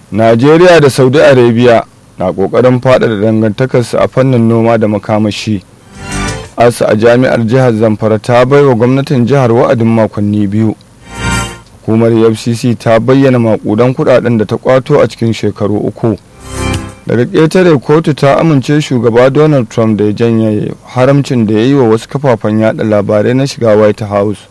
najeriya da saudi arabia na kokarin faɗaɗa dangantakarsu a fannin noma da makamashi asa a jami'ar jihar zamfara ta bai wa gwamnatin jihar wa'adin makonni biyu hukumar fcc ta bayyana makudan kudaden da ta kwato a cikin shekaru uku daga ƙetare kotu ta amince shugaba donald trump da ya janye haramcin da ya yi wa wasu kafafen yada labarai na shiga white house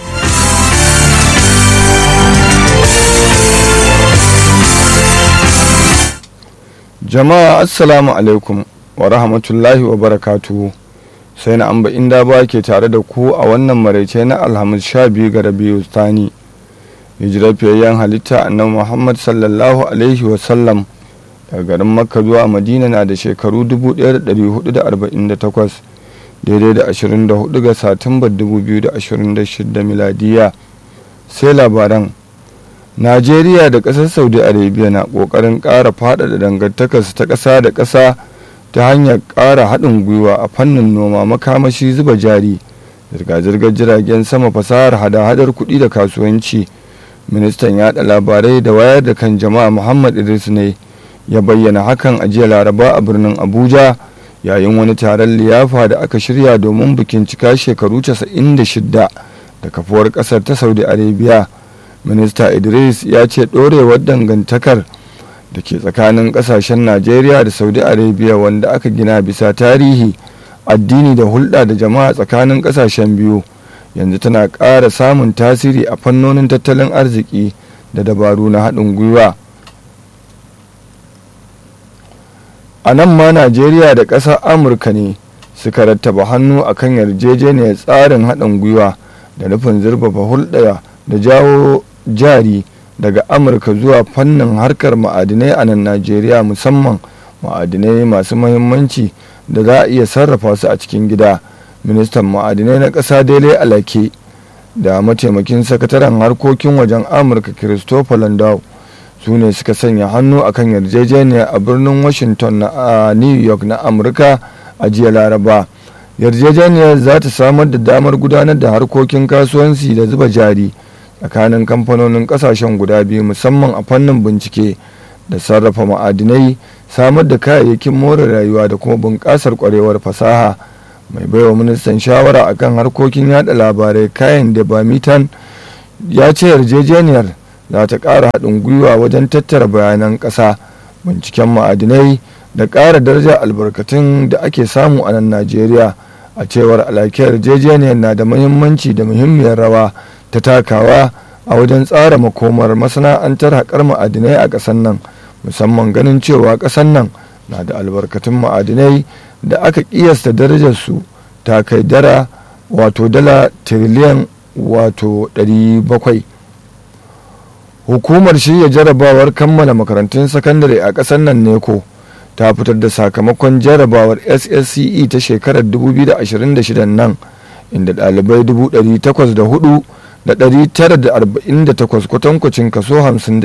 jama'a assalamu alaikum wa rahmatullahi wa barakatuhu sai na amba inda ba ke tare da ku a wannan maraice na alhamis sha biyu ga rabiu thani hijirar fiyayyen halitta annabi muhammad sallallahu alaihi wasallam daga garin makka zuwa madina na da shekaru 1448 daidai da 24 ga satumbar 2026 miladiya sai labaran najeriya da ƙasar saudi arabia na ƙoƙarin ƙara faɗaɗa dangantakarsu ta ƙasa da ƙasa ta hanyar ƙara haɗin gwiwa a fannin noma makamashi zuba jari zirga-zirgar jiragen sama fasahar hada-hadar kuɗi da kasuwanci ministan yaɗa labarai da wayar da kan jama'a muhammad idris ne ya bayyana hakan a jiya laraba a birnin abuja yayin wani taron liyafa da aka shirya domin bikin cika shekaru 96 da kafuwar ƙasar ta saudi arabia minista idris ya ce ɗorewar dangantakar da ke tsakanin ƙasashen najeriya da saudi arabia wanda aka gina bisa tarihi addini da hulɗa da jama'a tsakanin ƙasashen biyu yanzu tana ƙara samun tasiri a fannonin tattalin arziki da dabaru na haɗin gwiwa a nan ma najeriya da ƙasar amurka ne suka rattaba hannu a kan yarjejeniyar tsarin haɗin gwiwa da nufin zurfafa hulɗa da jawo jari daga amurka zuwa fannin harkar ma'adinai a nan najeriya musamman ma'adinai masu mahimmanci da za a iya sarrafa su a cikin gida ministan ma'adinai na ƙasa dele alake da mataimakin sakataren harkokin wajen amurka christopher landau su ne suka sanya hannu akan yarjejeniya a birnin washington na new york na amurka a jiya laraba yarjejeniyar za ta samar da damar gudanar da harkokin kasuwanci da zuba jari tsakanin kamfanonin kasashen guda biyu musamman a fannin bincike da sarrafa ma'adinai samar da kayayyakin more rayuwa da kuma bunƙasar kwarewar fasaha mai baiwa ministan shawara akan harkokin yada labarai kayan da bamitan ya ce yarjejeniyar za ta ƙara haɗin gwiwa wajen tattara bayanan ƙasa binciken ma'adinai da ƙara darajar albarkatun da ake samu a nan najeriya a cewar alakiyar yarjejeniyar na da muhimmanci da muhimmiyar rawa ta takawa a wajen tsara makomar masana'antar haƙar ma'adinai a ƙasar nan musamman ganin cewa ƙasar nan na da albarkatun ma'adinai da aka ƙiyasta darajarsu ta kai dara wato dala tiriliyan wato 700 hukumar shirya jarabawar kammala makarantun sakandare a ƙasar nan neko ta fitar da sakamakon jarabawar ssce ta shekarar 2026 nan inda ɗalibai 804 da 948 kwatankwacin kaso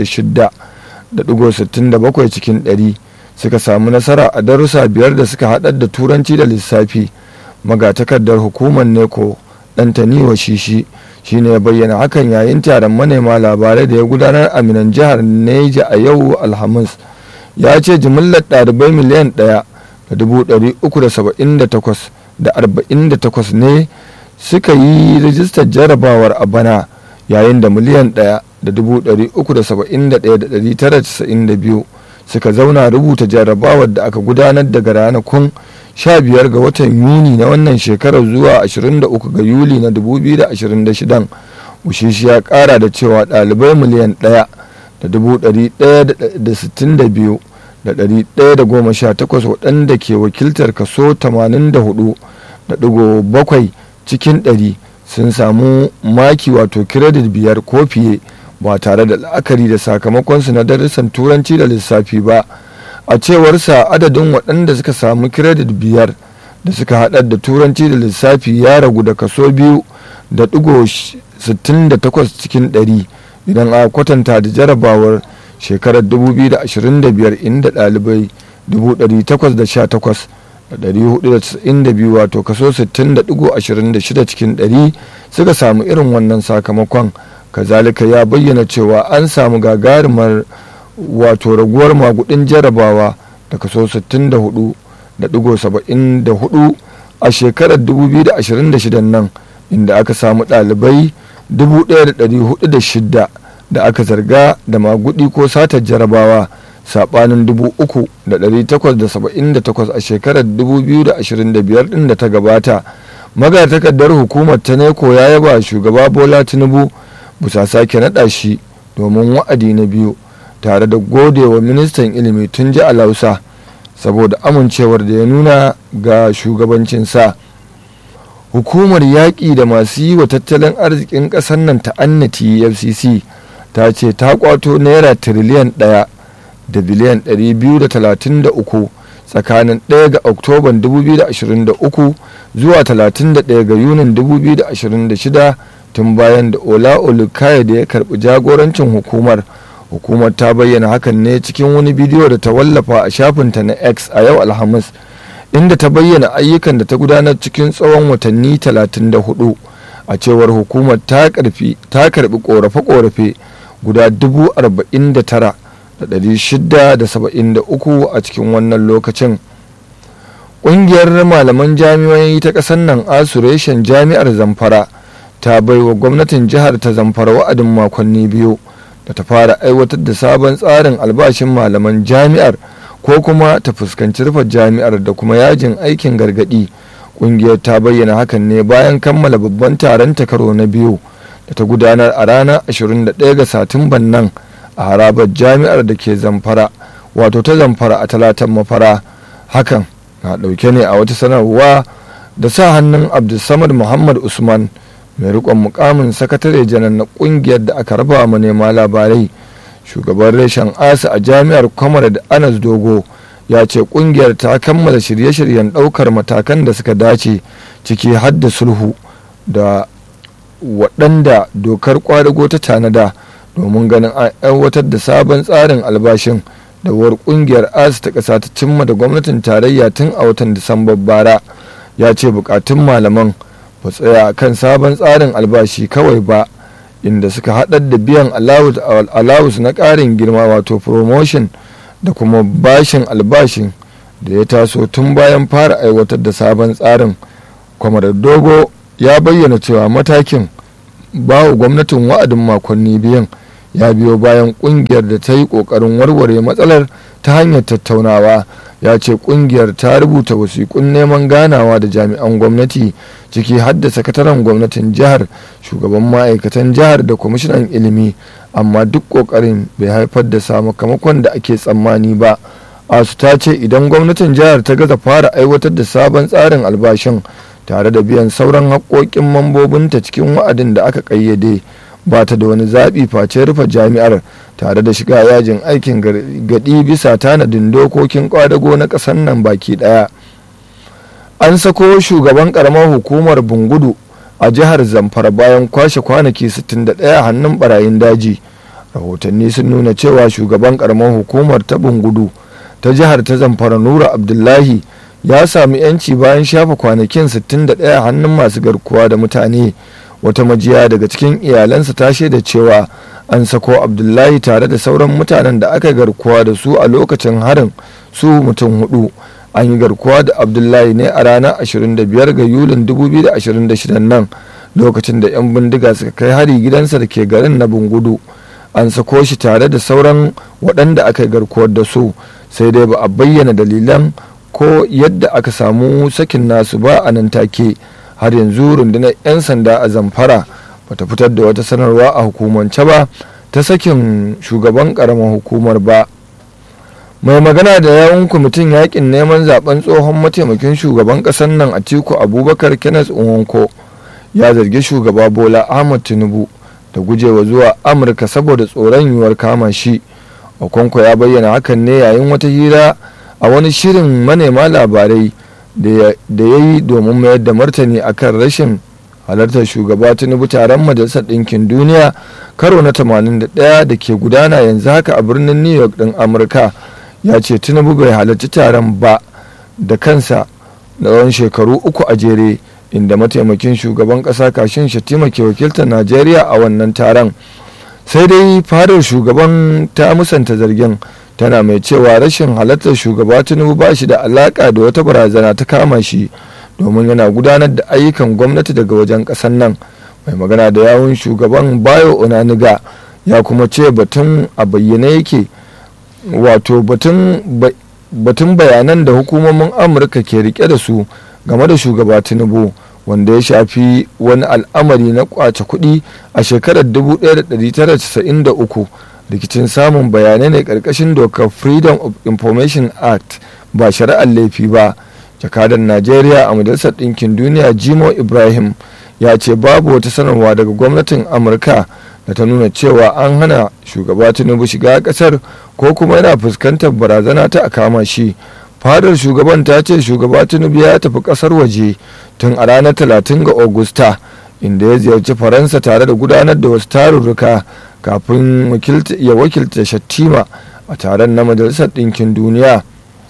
56.67 cikin 100 suka samu nasara a darussa biyar da suka haɗar da turanci da lissafi magatakardar hukumar neko ɗantaniwa shishi shine ya bayyana hakan yayin taron manema labarai da ya gudanar a minan jihar neja a yau alhamis ya ce jimillar ɗalibai miliyan ɗaya da dubu ɗari uku da saba'in da takwas da arba'in da takwas ne suka yi rijistar jarabawar a bana yayin da miliyan ɗaya da dubu ɗari uku da saba'in da ɗaya da ɗari tara casa'in da biyu suka zauna rubuta jarabawar da aka gudanar daga ranakun 15 ga watan yuni na wannan shekarar zuwa 23 ga yuli na 2026 ushishi ya kara da cewa ɗalibai miliyan 1 da 162 da 118 waɗanda ke wakiltar kaso 84.7 cikin 100 sun samu maki wato kiredit biyar ko fiye ba tare da la'akari da sakamakonsu na darussan turanci da lissafi ba a cewarsa adadin waɗanda suka samu kiredit biyar da suka haɗar da turanci da lissafi ya ragu da kaso biyu da ɗigo 68 cikin 100 idan a kwatanta da jarabawar shekarar 2025 inda ɗalibai 818 da 492 wato kaso 60.26 cikin 100 suka samu irin wannan sakamakon kazalika ya bayyana cewa an samu gagarumar wato raguwar magudin jarabawa da kaso 64.74 a shekarar 2026 nan inda aka samu ɗalibai 1,406 da aka zarga da magudi ko satar jarabawa saɓanin 3,878 a shekarar 2025 ɗin da ta gabata magatakardar hukumar ta neko ya yaba shugaba bola tinubu bisa sake naɗa shi domin wa'adi na biyu tare da gode wa ministan ilimi tun ji alausa saboda amincewar da ya nuna ga shugabancinsa hukumar yaƙi da masu yi wa tattalin arzikin ƙasar nan ta annati fcc ta ce ta kwato naira tiriliyan ɗaya da biliyan 233 tsakanin 1 ga oktoban 2023 zuwa 31 ga yunin 2026 tun bayan da ola olukaya da ya karbi jagorancin hukumar hukumar ta bayyana hakan ne cikin wani bidiyo da ta wallafa a shafinta na x a yau alhamis inda ta bayyana ayyukan da ta gudanar cikin tsawon watanni 34 a cewar hukumar ta karbi korafe-korafe guda 49,673 a cikin wannan lokacin ƙungiyar malaman jami'o'i ta ƙasar nan asureshen jami'ar zamfara ta baiwa gwamnatin jihar ta zamfara wa'adin makonni biyu da ta fara aiwatar da sabon tsarin albashin malaman jami'ar ko kuma ta fuskanci rufe jami'ar da kuma yajin aikin gargadi ƙungiyar ta bayyana hakan ne bayan kammala babban taron ta karo na biyu da ta gudanar a ranar 21 ga satumban nan a harabar jami'ar da ke zamfara wato ta zamfara a talatan mafara hakan na ɗauke ne a wata sanarwa da sa hannun abdulsamad muhammad usman mai rikon mukamin sakatare janar na kungiyar da aka raba manema labarai shugaban reshen asa a jami'ar kwamar da anas dogo ya ce kungiyar ta kammala shirye-shiryen daukar matakan da suka dace ciki hadda sulhu da waɗanda dokar kwadago ta tanada domin ganin an aiwatar da sabon tsarin albashin da war kungiyar asa ta ƙasa ta cimma da gwamnatin tarayya tun a watan disambar bara ya ce bukatun malaman ba tsaya kan sabon tsarin albashi kawai ba inda suka haɗar da biyan alawus na ƙarin girma wato promotion da kuma bashin albashin da ya taso tun bayan fara aiwatar da sabon tsarin kwamar dogo ya bayyana cewa matakin bawa gwamnatin wa'adin makonni biyan ya biyo bayan kungiyar da ta yi kokarin warware matsalar ta hanyar tattaunawa ya ce kungiyar ta rubuta wasiƙun neman ganawa da jami'an gwamnati ciki har da sakataren gwamnatin jihar shugaban ma'aikatan jihar da kwamishinan ilimi amma duk kokarin bai haifar da sakamakon da ake tsammani ba asu ta ce idan gwamnatin jihar ta gaza fara aiwatar da sabon tsarin albashin tare da biyan sauran haƙoƙin mambobinta cikin wa'adin da aka ƙayyade ba ta da wani zaɓi face rufe jami'ar tare da shiga yajin aikin gadi bisa tanadin dokokin kwadago na ƙasar nan baki ɗaya an sako shugaban ƙaramar hukumar bungudu a jihar zamfara bayan kwashe kwanaki 61 hannun barayin daji rahotanni sun nuna cewa shugaban ƙaramar hukumar ta bungudu ta jihar ta zamfara nura abdullahi ya sami 'yanci bayan shafa kwanakin 61 hannun masu garkuwa da mutane wata majiya daga cikin iyalansa ta shaida cewa an sako abdullahi tare da sauran mutanen da aka garkuwa da su a lokacin harin su mutum hudu an yi garkuwa da abdullahi ne a ranar 25 ga yulin 2026 nan lokacin da 'yan bindiga suka kai hari gidansa da ke garin na bungudu an sako shi tare da sauran waɗanda aka yi garkuwar da su sai dai ba a bayyana dalilan ko yadda aka samu sakin nasu ba a nan take har yanzu rundunar 'yan sanda a zamfara bata fitar da wata sanarwa a hukumance ba ta sakin shugaban karamar hukumar ba mai magana da yawun kwamitin yakin neman zaben tsohon mataimakin shugaban kasar nan a tiku abubakar kenneth nwonko ya zargi shugaba bola ahmad tinubu da gujewa zuwa amurka saboda tsoron yiwuwar kama shi okonko ya bayyana hakan ne yayin wata hira a wani shirin manema labarai da ya yi domin mayar da martani akan rashin halartar shugaba tinubu taron majalisar ɗinkin duniya karo na 81 da ke gudana yanzu haka a birnin new york ɗin amurka ya ce tinubu bai halarci taron ba da kansa na tsawon shekaru uku a jere inda mataimakin shugaban ƙasa kashin shatima ke wakiltar najeriya a wannan taron sai dai fadar shugaban ta musanta zargin tana mai cewa rashin halartar shugaba tinubu ba shi da alaka da wata barazana ta kama shi domin yana gudanar da ayyukan gwamnati daga wajen ƙasar nan mai magana da yawun shugaban bayo onaniga ya kuma ce batun a bayyane yake wato batun bayanan da hukumomin amurka ke rike da su game da shugaba tinubu wanda ya shafi wani al'amari na kwace kuɗi a shekarar 1993 rikicin samun bayanai ne ƙarƙashin dokar freedom of information act ba shari'ar laifi ba jakadan najeriya a majalisar ɗinkin duniya jimo ibrahim ya ce babu wata sanarwa daga gwamnatin amurka da ta nuna cewa an hana shugaba tinubu shiga ƙasar ko kuma yana fuskantar barazana ta a kama shi fadar shugaban ta ce shugaba tinubu ya tafi ƙasar waje tun a ranar 30 ga augusta inda ya ziyarci faransa tare da gudanar da wasu tarurruka kafin ya wakilta shattima a taron na majalisar ɗinkin duniya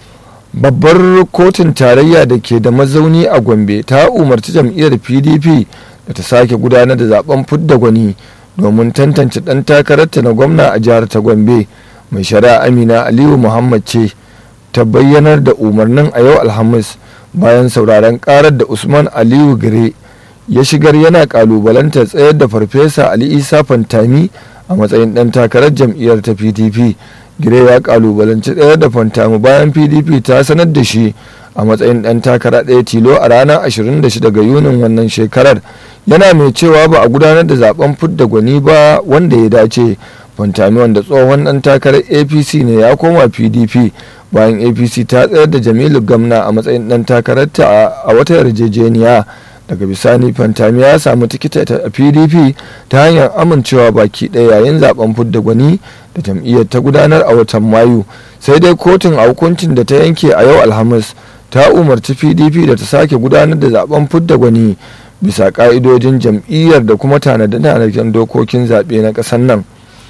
babbar kotun tarayya da ke da mazauni a gombe ta umarci jam'iyyar pdp da ta sake gudanar da zaben fidda gwani domin tantance ɗan takararta na gwamna a jihar ta gombe mai shari'a amina aliyu muhammad ce ta bayyanar da umarnin a yau alhamis bayan sauraron karar da usman aliyu gire ya shigar yana kalubalantar tsayar da farfesa ali isa fantami a matsayin ɗan takarar jam'iyyar ta pdp gire ya kalubalanci tsayar da fantami bayan pdp ta sanar da shi a matsayin ɗan takara ɗaya tilo a ranar 26 ga yunin wannan shekarar yana mai cewa ba a gudanar da zaben fidda gwani ba wanda ya dace fantami wanda tsohon ɗan takarar apc ne ya koma pdp bayan apc ta tsayar da jamilu gamna a matsayin ɗan takararta a wata yarjejeniya daga bisani fantami ya samu tikita a pdp ta hanyar amincewa baki ɗaya yayin zaben fidda gwani da jam'iyyar ta gudanar a watan mayu sai dai kotun a hukuncin da ta yanke a yau alhamis ta umarci pdp da ta sake gudanar da zaben fidda gwani bisa ka'idojin jam'iyyar da kuma tanade-tanaden dokokin zaɓe na ƙasar nan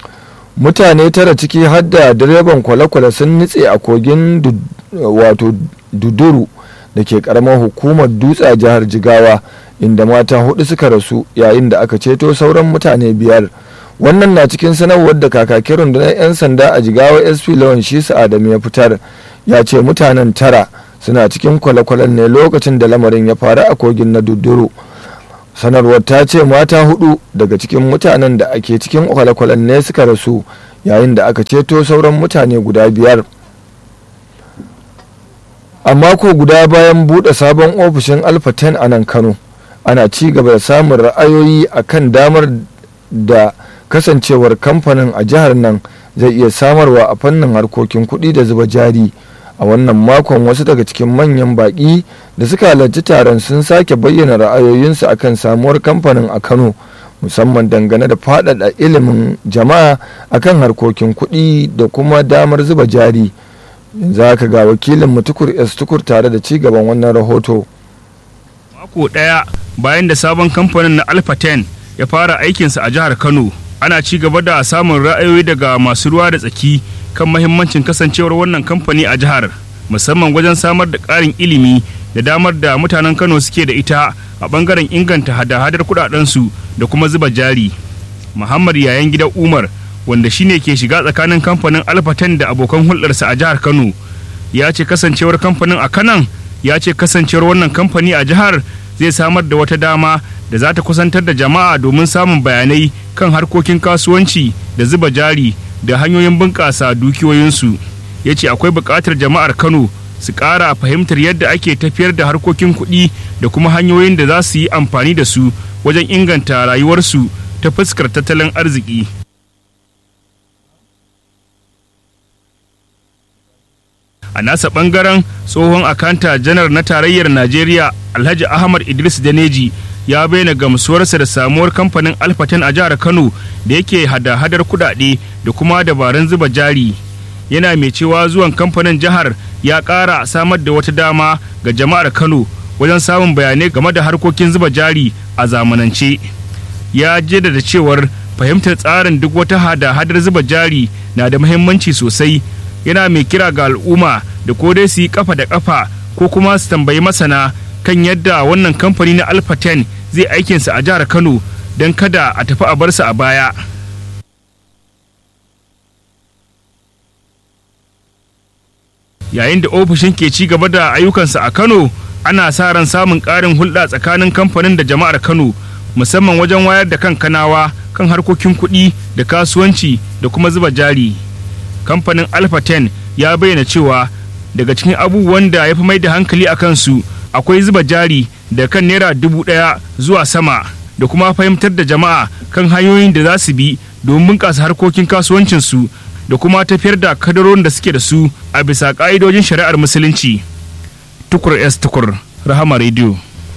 mutane tara ciki har da direban kwale-kwale sun nutse a kogin wato duduru da ke karamar hukumar dutse a jihar jigawa inda mata hudu suka rasu yayin da aka ceto sauran mutane biyar wannan na cikin sanarwar da kakakin rundunar 'yan sanda a jigawa sp lawan shisa adam ya fitar ya ce mutanen tara suna cikin kwale-kwalen ne lokacin da lamarin ya faru a kogin na duduru sanarwar ta ce mata hudu daga cikin mutanen da ake cikin kwale-kwalen ne suka rasu yayin da aka ceto sauran mutane guda biyar a mako guda bayan buɗe sabon ofishin alpha 10 a nan kano ana ci gaba da samun ra'ayoyi a kan damar da kasancewar kamfanin a jihar nan zai iya samarwa a fannin harkokin kuɗi da zuba jari a wannan makon wasu daga cikin manyan baƙi da suka halarci taron sun sake bayyana ra'ayoyinsu akan samuwar kamfanin a kano musamman dangane da faɗaɗa ilimin jama'a akan harkokin kuɗi da kuma damar zuba jari yanzu haka ga wakilin mutukur s tukur tare da cigaban wannan rahoto mako ɗaya bayan da sabon kamfanin na alpha 10 ya fara aikinsa a jihar kano ana ci gaba da samun ra'ayoyi daga masu ruwa da tsaki kan mahimmancin kasancewar wannan kamfani a jihar musamman wajen samar da ƙarin ilimi da damar da mutanen kano suke da ita a ɓangaren inganta hada-hadar kuɗaɗensu da kuma zuba jari muhammad yayan gidan umar wanda shine ke shiga tsakanin kamfanin alfatan da abokan hulɗarsa a jihar kano ya ce kasancewar kamfanin a kanan ya ce kasancewar wannan kamfani a jihar zai samar da wata dama da za ta kusantar da jama'a domin samun bayanai kan harkokin kasuwanci da zuba jari da hanyoyin bunƙasa dukiyoyinsu ya ce akwai buƙatar jama'ar kano su ƙara fahimtar yadda ake tafiyar da harkokin kuɗi da kuma hanyoyin da za su yi amfani da su wajen inganta rayuwarsu ta fuskar tattalin arziki a nasa bangaren tsohon akanta janar na tarayyar najeriya alhaji ahmad idris daneji ya bayyana gamsuwarsa da samuwar kamfanin alfaten a jihar kano da yake hada-hadar kudade da kuma dabarun zuba jari yana mai cewa zuwan kamfanin jihar ya ƙara samar da wata dama ga jama'ar kano wajen samun bayanai game da harkokin zuba jari a zamanance ya jaddada cewar fahimtar tsarin duk wata hada-hadar zuba jari na da muhimmanci sosai yana mai kira ga al'umma da ko dai su yi kafa da kafa ko kuma su tambayi masana kan yadda wannan kamfani na alpha 10 zai aikinsa a jihar kano don kada a tafi a barsa a baya yayin da ofishin ke ci gaba da ayyukansa a kano ana sa ran samun ƙarin hulɗa tsakanin kamfanin da jama'ar kano musamman wajen wayar da kan kanawa kan harkokin kuɗi da kasuwanci da kuma zuba jari kamfanin alpha 10 ya bayyana cewa daga cikin abubuwan da ya fi mai da hankali a kansu akwai zuba jari da kan naira dubu ɗaya zuwa sama da kuma fahimtar da jama'a kan hanyoyin da za su bi domin bunƙasa harkokin kasuwancinsu da kuma tafiyar da kadarorin da suke da su a bisa ƙa'idojin shari'ar musulunci tukur s tukur rahama radio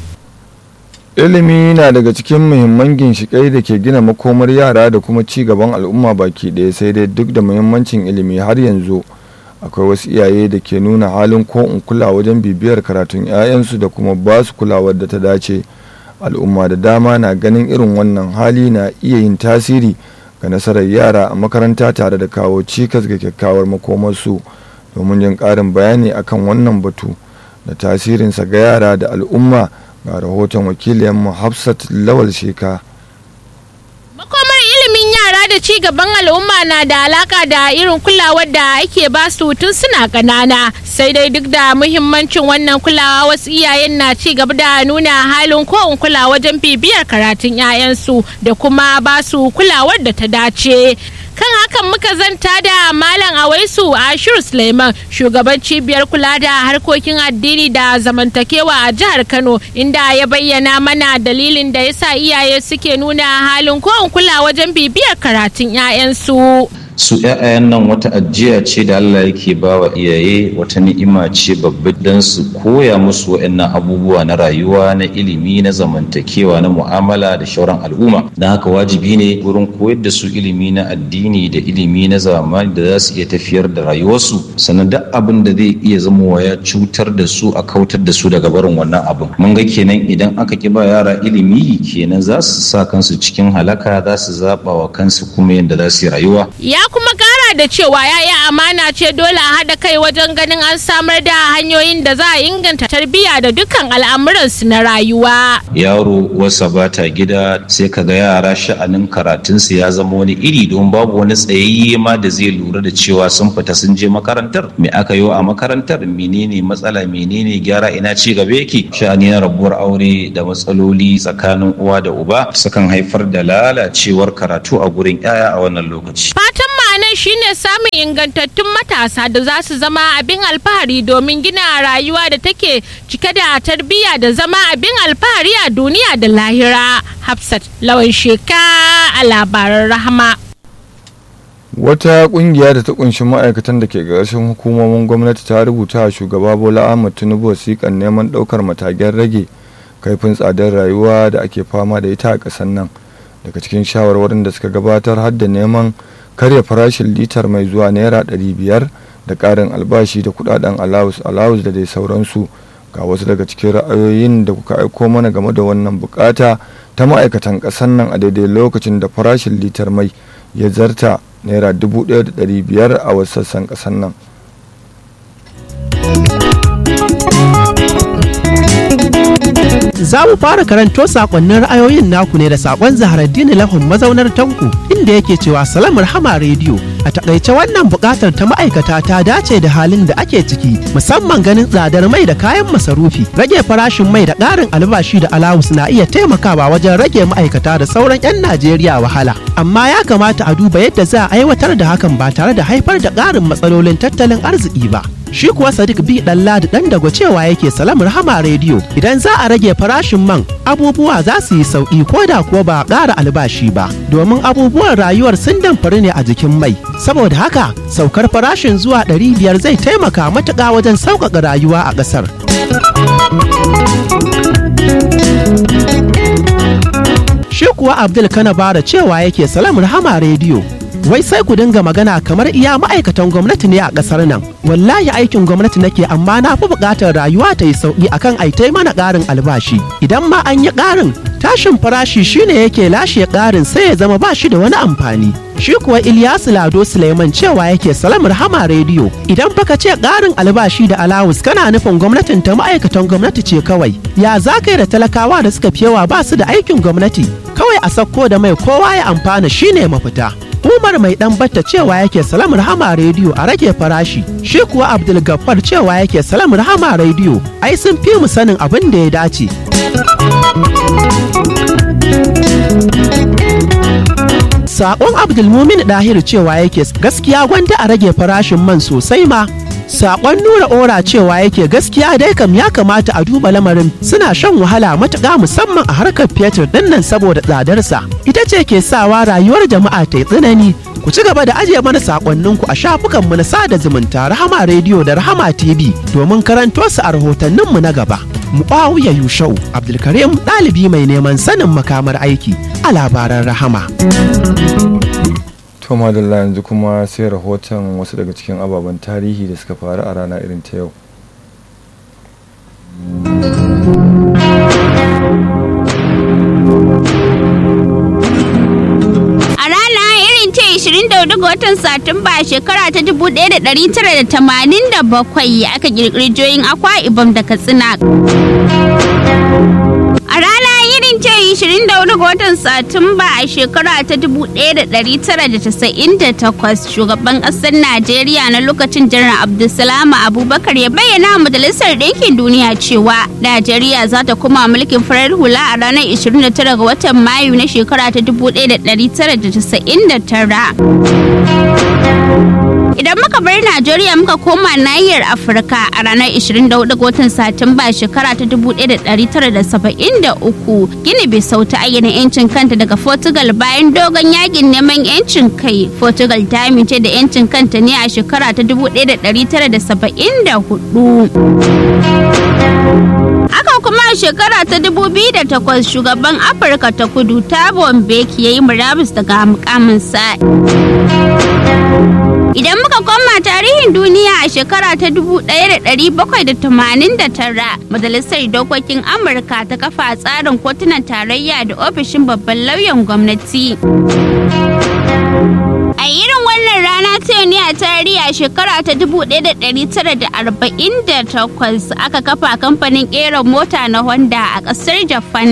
ilimi na daga cikin muhimman ginshiƙai da ke gina makomar yara da kuma ci gaban al'umma baki ɗaya sai dai duk da muhimmancin ilimi har yanzu akwai wasu iyaye da ke nuna halin ko in kula wajen bibiyar karatun 'ya'yansu da kuma ba su kulawar da ta dace al'umma da dama na ganin irin wannan hali na iya yin tasiri ga nasarar yara a makaranta tare da kawo cikas ga kyakkyawar makomarsu domin jin ƙarin bayani akan wannan batu da tasirinsa ga yara da al'umma ga rahoton wakiliyanmu hafsat lawal sheka makomar ilimin yara da ci gaban al'umma na da alaka da irin kulawar da ake ba su tun suna ƙanana sai dai duk da muhimmancin wannan kulawa wasu iyayen na ci gaba da nuna halin ko in kula wajen bibiyar karatun 'ya'yansu da kuma ba su kulawar da ta dace kan hakan muka zanta da malam awaisu ashiru suleiman shugaban cibiyar kula da harkokin addini da zamantakewa a jihar kano inda ya bayyana mana dalilin da yasa iyaye suke nuna halin ko kula wajen bibiyar karatun 'ya'yansu su ‘ya'yan nan wata ajiya ce da Allah yake ba wa iyaye wata ni'ima ce babba don su koya musu waɗannan abubuwa na rayuwa na ilimi na zamantakewa na mu'amala da shauran al'umma don haka wajibi ne wurin koyar da su ilimi na addini da ilimi na zamani da za su iya tafiyar da rayuwarsu sannan duk abin da zai iya zama ya cutar da su a kautar da su daga barin wannan abin mun ga kenan idan aka ki ba yara ilimi kenan za su sa kansu cikin halaka za su zaɓa wa kansu kuma yadda za su yi rayuwa ya kuma kara da cewa yaya amana ce dole a haɗa kai wajen ganin an samar da hanyoyin da za a inganta tarbiyya da dukkan al'amuransu na rayuwa. Yaro wasa bata gida sai ka ga yara sha'anin karatunsu ya zama wani iri don babu wani tsayayye ma da zai lura da cewa sun fita sun je makarantar me aka yi a makarantar menene matsala menene gyara ina ci gaba yake sha'ani na rabuwar aure da matsaloli tsakanin uwa da uba sukan haifar da lalacewar karatu a gurin 'ya'ya a wannan lokaci. Fatan ma'anar shine samun ingantattun matasa da za su zama abin alfahari domin gina rayuwa da take cike da tarbiyya da zama abin alfahari a duniya da lahira. Hafsat lawan sheka a labaran rahama. wata kungiya da ta kunshi ma'aikatan da ke ƙarshen hukumomin gwamnati ta rubuta a shugaba bola ahmad tinubu wasiƙan neman ɗaukar matagen rage kaifin tsadar rayuwa da ake fama da ita a ƙasar nan daga cikin shawarwarin da suka gabatar har da neman karya farashin litar mai zuwa naira 500 da ƙarin albashi da kudaden alawus alawus da dai sauransu ga wasu daga cikin ra'ayoyin da kuka aiko mana game da wannan bukata ta ma'aikatan ƙasar nan a daidai lokacin da farashin litar mai ya zarta naira 1,500 a wasu sassan ƙasar nan Za mu fara karanto sakonnin ra'ayoyin naku ne da sakon Zaharaddini Lahun mazaunar Tanko inda yake cewa Salam Rahama Radio a takaice wannan bukatar ta ma'aikata ta dace da halin da ake ciki musamman ganin tsadar mai da kayan masarufi rage farashin mai da ƙarin albashi da alawus na iya taimakawa wajen rage ma'aikata da sauran 'yan Najeriya wahala amma ya kamata a duba yadda za a aiwatar da hakan ba tare da haifar da ƙarin matsalolin tattalin arziki ba. shi kuwa sadiq bi dan ladi dan dago cewa yake salam rahama rediyo idan za a rage farashin man abubuwa za su yi sauki ko da kuwa ba a ƙara albashi ba domin abubuwan rayuwar sun damfari ne a jikin mai saboda haka saukar farashin zuwa ɗari biyar zai taimaka matuƙa wajen sauƙaƙa rayuwa a ƙasar shi kuwa abdul kanabara cewa yake salam rahama rediyo wai sai ku dinga magana kamar iya ma'aikatan gwamnati ne a ƙasar nan wallahi aikin gwamnati nake amma na fi buƙatar rayuwa ta yi sauƙi akan aitai mana ƙarin albashi idan ma an yi ƙarin tashin farashi shine yake lashe ƙarin sai ya zama ba shi da wani amfani shi kuwa Ilyasu Lado Suleiman cewa yake salam rahama rediyo idan baka ce ƙarin albashi da alawus kana nufin gwamnatin ta ma'aikatan gwamnati ce kawai ya za kai da talakawa da suka fi yawa ba su da aikin gwamnati kawai a sakko da mai kowa ya amfana shine mafita Umar mai dan batta cewa yake salam rahama rediyo a rage farashi. Shi kuwa Abdul Gaffar cewa yake salam rahama rediyo ai sun fi mu sanin abin da ya dace. Sakon Abdulmumin Dahir cewa yake gaskiya gwanda a rage farashin man sosai ma. Sakon nura ora cewa yake gaskiya dai kam ya kamata a duba lamarin suna shan wahala matuƙa musamman a harkar fetur dinnan saboda tsadarsa. Ita ce ke sawa rayuwar jama'a ta yi tsanani. Ku ci gaba da ajiye mana sakonninku a shafukanmu na sada zumunta Rahama Radio da Rahama TV domin karanto su a rahotanninmu na gaba. Mu'awiya Yushau Abdulkarim ɗalibi mai neman sanin makamar aiki a labaran Rahama. to madalla yanzu kuma sai rahoton wasu daga cikin ababen tarihi da suka faru a rana irin ta yau A rana irin ta 24 ga watan Satumba shekara ta 1987 aka kirkiri joyin akwa ibam da Katsina. A rana irin ta 24 ga watan Satumba a shekara ta 1998 shugaban ƙasar Najeriya na lokacin janar Abdulsalam Abubakar ya bayyana wa Majalisar Ɗinkin Duniya cewa Najeriya za ta kuma mulkin farar hula a ranar 29 ga watan Mayu na shekara ta 1999. Idan muka bar Najeriya muka koma nahiyar Afirka a ranar 24 ga watan Satumba shekara ta 1973 Gini Bisau ta ayyana 'yancin kanta daga Portugal bayan dogon yakin neman 'yancin kai. Portugal ta amince da 'yancin kanta ne a shekara ta 1974. Haka kuma a shekara ta 2008 shugaban Afirka ta kudu Thabo Mbeki ya yi murabus daga mukaminsa. Idan muka koma tarihin duniya a shekara ta 1789 Majalisar Dokokin Amurka ta kafa tsarin kotunan tarayya da ofishin babban lauyan gwamnati. A irin wannan rana ta yau ne a tarihi a shekara ta 1948 aka kafa kamfanin ƙera mota na Honda a ƙasar Japan.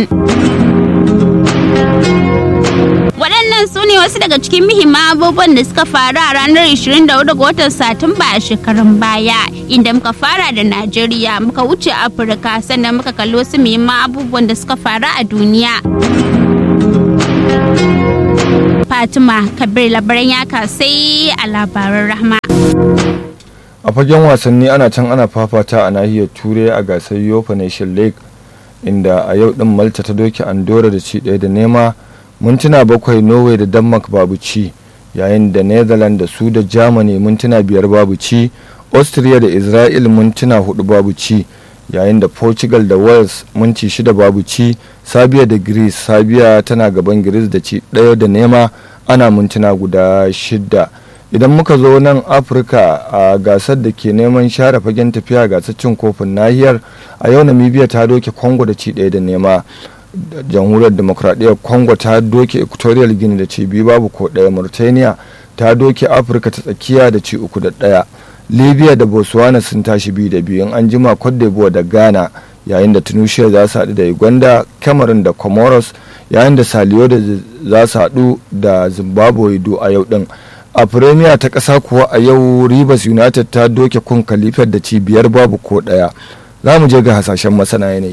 waɗannan su ne wasu daga cikin muhimman abubuwan da suka faru a ranar 24 ga watan satumba a shekarun baya inda muka fara da najeriya muka wuce afirka sannan muka kalli wasu muhimman abubuwan da suka faru a duniya fatima kabir labaran ya kasai a labaran rahma a fagen wasanni ana can ana fafata a nahiyar turai a gasar yofa nation league inda a yau din malta ta doke andorra da ci ɗaya da nema mintuna bakwai norway da denmark babu ci yayin da netherlands da su da germany mintuna biyar babu ci austria da israel mintuna hudu babu ci yayin da portugal da wales minti shida babu ci sabia da greece sabia tana gaban greece da ci ɗaya da nema ana mintuna guda shida idan muka zo nan afirka a gasar da ke neman share fagen tafiya gasar cin kofin nahiyar a yau namibia ta doke congo da ci ɗaya da nema jamhuriyar demokradiyyar congo ta doke equatorial guinea da ci biyu babu ko ɗaya mauritania ta doke afirka ta tsakiya da ci uku da ɗaya libya da botswana sun tashi biyu da biyu an jima cote d'ivoire da ghana yayin da tunisia za su haɗu da uganda cameroon da comoros yayin da saliyo da za su haɗu da zimbabwe do a yau ɗin a premier ta ƙasa kuwa a yau rivers united ta doke kun kalifar da ci biyar babu ko ɗaya za mu je ga hasashen masana yanayi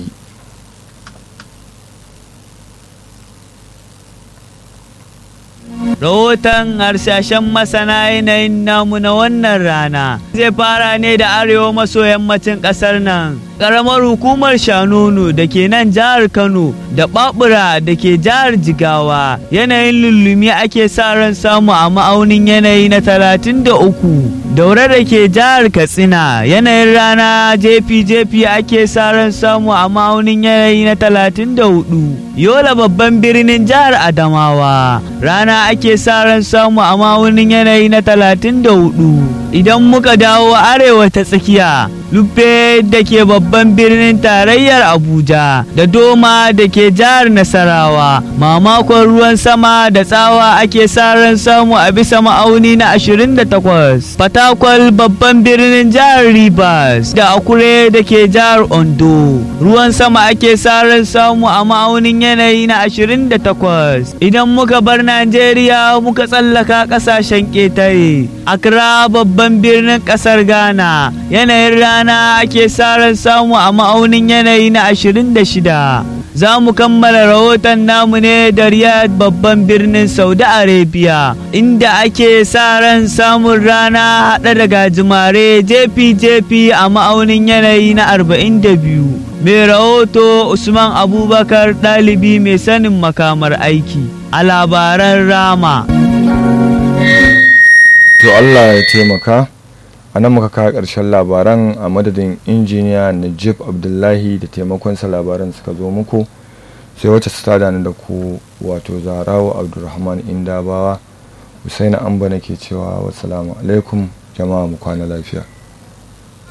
Rahoton harsashen masana yanayin namu na wannan rana zai fara ne da arewa maso yammacin ƙasar nan. Ƙaramar hukumar Shanunu da ke nan jihar Kano da Babura da ke jihar Jigawa yanayin lullumi ake sa ran samu a ma'aunin yanayi na talatin da uku. Daure da ke jihar Katsina yanayin rana jefi-jefi ake sa ran samu a ma'aunin yanayi na talatin da hudu. Yola babban birnin jihar Adamawa rana ake sa ran samu a ma'aunin yanayi na talatin da hudu. Idan muka dawo arewa ta tsakiya lufe da ke babban birnin tarayyar abuja da doma da ke jihar nasarawa mamakon ruwan sama da tsawa ake sa ran samu a bisa ma'auni na 28 fatakwal babban birnin jihar rivers da akure da ke jihar ondo ruwan sama ake sa ran samu a ma'aunin yanayi na 28 idan muka bar najeriya muka tsallaka kasashen ƙetare accra babban birnin ƙasar ghana yanayin rana ake sa ran samu a ma'aunin yanayi na 26 za mu kammala rahoton namu ne da riyadh babban birnin saudi arabia inda ake sa ran samun rana haɗe da gajimare jefi-jefi a ma'aunin yanayi na 42 mai rahoto usman abubakar ɗalibi mai sanin makamar aiki a labaran rama to allah ya taimaka a nan muka kawo ƙarshen labaran a madadin injiniya najib abdullahi da taimakonsa labaran suka zo muku sai wacce su tada ni da ku wato zarawa abdulrahman indabawa husaina amba nake cewa wasu alaikum jama'a mu kwana lafiya